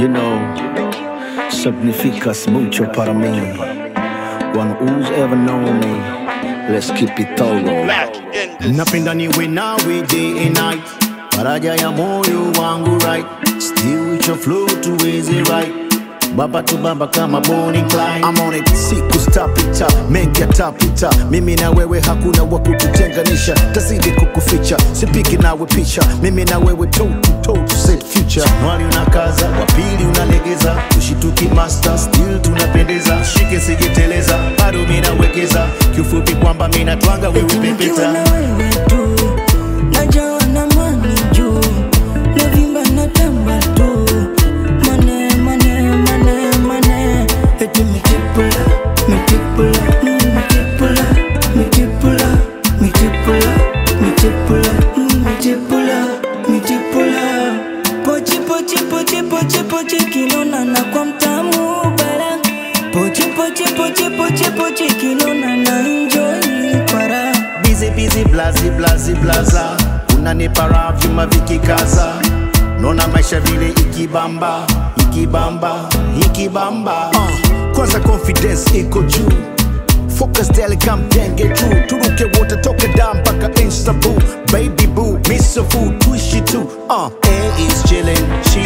You know, significas mucho para mí. One who's ever known me, let's keep it todo. Black in this. napenda niwe nawe day and night faraja ya moyo wangu right still with your flow tuweze right baba tu baba kama Bonnie Clyde I'm on it siku stapita mengi yatapita mimi na wewe hakuna wa kututenganisha tazidi kukuficha sipiki nawe picha mimi na wewe toe to toe to set future mwali unakaza wapili unalegeza tushituki master still tunapendeza shike sijeteleza bado mimi nawekeza kiufupi kwamba mimi natwanga wewe Nikiwa pepeta na wewe tu najawa na mani juu navimba na tamba tu mane mane mane mane eti mitipula mitipula mm, mitipula mitipula mitipula mitipula mm, mitipula mitipula pochi pochi pochi pochi pochi kinona na kwa mtamu bara pochi pochi pochi pochi pochi kinona na enjoy para busy busy blazi blazi blaza unanipa raha vyuma vikikaza naona maisha vile ikibamba ikibamba ikibamba uh, kwanza confidence iko juu focus daily kamtenge juu turuke wote toke da mpaka instabu baby boo miso food tuishi tu uh, A is chilling she